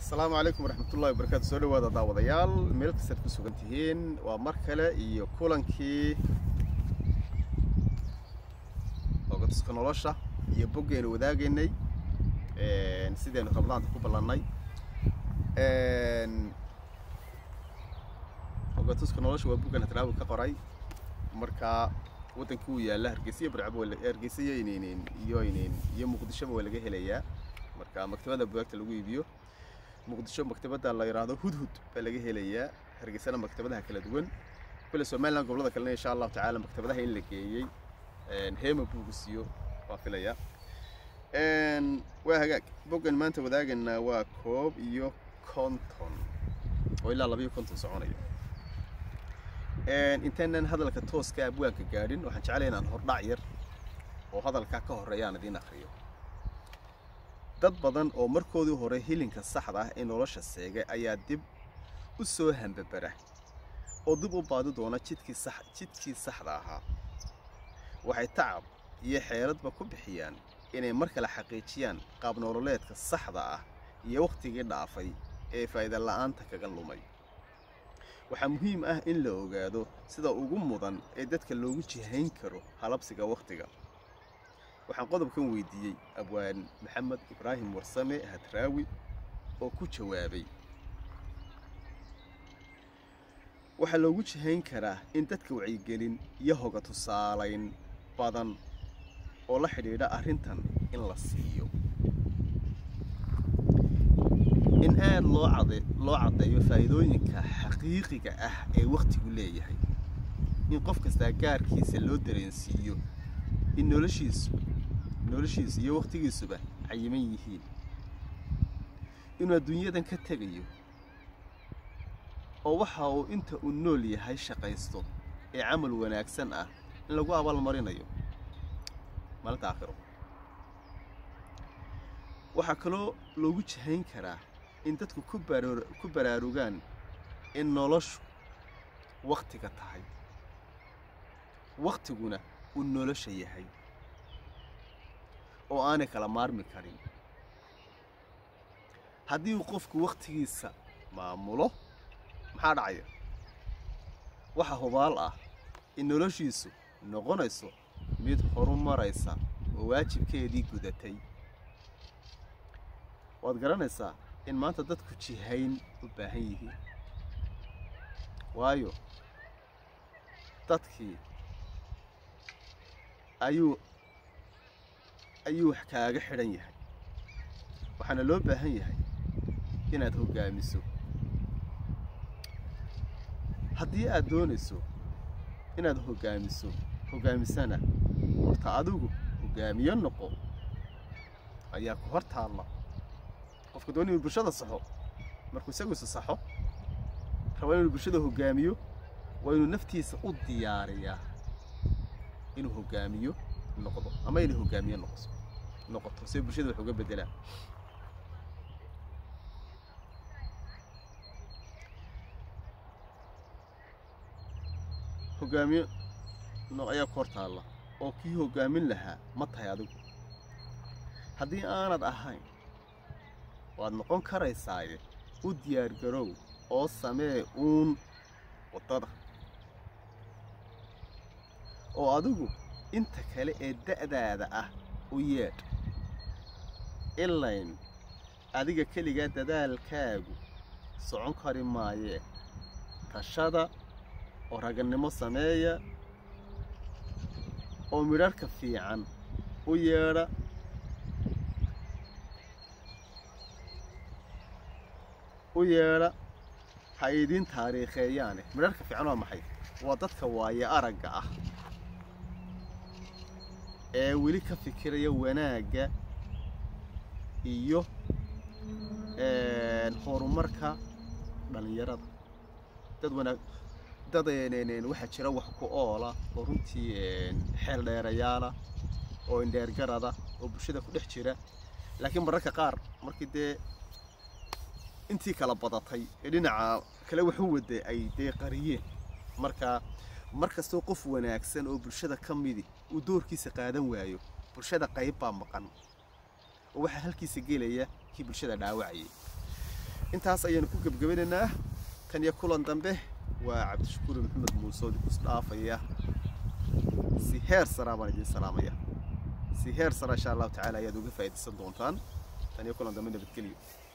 asalaamu calaykum waraxmatullahi wabarakaatu soo dhawaada daawadayaal meel kastaad ku sugan tihiin waa mar kale iyo kulankii ogatuska nolosha iyo boggeenu wadaagaynay sidaynu rabadaanta ku ballannay ogatuska nolosha waa boggan hadraawi ka qoray marka waddankii uu yaalla hargeysa iyo barcabo hargeysa iyo inaynin iyo inin iyo muqdishoba waa laga helayaa marka maktabada bugaagta lagu iibiyo muqdisho maktabada la yidhaahdo hudhud baa laga helayaa hargeysana maktabadaha kala duwan kule somaliland gobolada kalena insha allahu tacaala maktabadaha in la geeyey heema buugisiyo waa filaya waa hagaag boggan maanta wadaagana waa koob iyo konton oo ilaa labayo konton soconaya intaynan hadalka tooska abwaanka gaadhin waxaan jeclay inaan hordhac yar oo hadalkaa ka horreeya aan idiin akriyo dad badan oo markoodii hore hilinka saxda ah ee nolosha seegay ayaa dib u soo hambabara oo dib u baadi doona jidkii sax jidkii saxda ahaa waxay tacab iyo xeeladba ku bixiyaan inay mar kale xaqiijiyaan qaab nololeedka saxda ah iyo wakhtigii dhaafay ee faa'iida la'aanta kaga lumay waxaa muhiim ah in la ogaado sida ugu mudan ee dadka loogu jihayn karo halabsiga wakhtiga waxaan qodobkan weydiiyey abwaan maxamed ibraahim warsame hadraawi oo ku jawaabay waxaa loogu jihayn karaa in dadka wacyigelin iyo hoga tusaalayn badan oo la xidhiidha arrintan in la siiyo in aad loo cade loo caddeeyo faa'iidooyinka xaqiiqiga ah ee wakhtigu leeyahay in qof kastaa gaarkiisa loo dareensiiyo in noloshiisu noloshiisu iyo wakhtigiisuba cayiman yihiin inuu adduunyadan ka tegayo oo waxa uu inta uu nool yahay shaqaysto ee camal wanaagsan ah in lagu abaalmarinayo maalinta aakhiro waxaa kaloo loogu jihayn karaa in dadku ku baraarugaan in noloshu wakhtiga tahay wakhtiguna uu nolosha yahay oo aanay kala maarmi karin haddii uu qofku wakhtigiisa maamulo maxaa dhacaya waxaa hubaal ah in noloshiisu noqonayso mid horu maraysa oo waajibkeedii gudatay waad garanaysaa in maanta dadku jihayn u baahan yihiin waayo dadkii ayuu ayuu wax kaaga xidhan yahay waxaana loo baahan yahay inaad hoggaamiso haddii aad doonayso inaad hoggaamiso hoggaamisana horta adigu hoggaamiyo noqo ayaa ku hor taalla qofka doon inuu bulshada saxo markuu isaguisa saxo raba inuu bulshada hoggaamiyo waa inuu naftiisa u diyaariyaa inuu hoggaamiyo noqdo ama inay hoggaamiye noqoso noqoto si bulshada wax uga beddelaan hoggaamiye nooc ayaa ku hor taalla oo kii hoggaamin lahaa ma tahay adigu haddii aanad ahayn waad noqon karaysaaye u diyaargarow oo samee uun waddada oo adigu inta kale ee da'daada ah u yeedh ilayn adiga keligaa dadaalkaagu socon kari maayee tashada oo ragannimo sameeya oo midharhka fiican u yeedha u yeedha ha idiin taariikheeyaane midharhka fiican waa maxay waa dadka waaye aragga ah ee weli ka fikiraya wanaagga iyo horumarka dhallinyarada dad wanaag dad waxaa jira wax ku oola oo runtii xeel dheerayaala oo indheergarada oo bulshada ku dhex jira laakiin mararka qaar markii dee intii kala badatay ee dhinaca kale wax u waday ay dee qariyeen marka mar kastoo qof wanaagsan oo bulshada ka midi uu doorkiisa qaadan waayo bulshada qayb baa maqan oo waxaa halkiisa gelaya kii bulshada dhaawacayay intaas ayaanu ku gebgabanaynaa tan iyo kulan dambe waa cabdishakuur maxamed muuse oo idinku isdhaafaya si heer saraa baan idiin salaamaya si heer sara insha allahu tacaala ayaad uga faa'iidaysan doontaan tan iyo kulan dambe nabadgelyo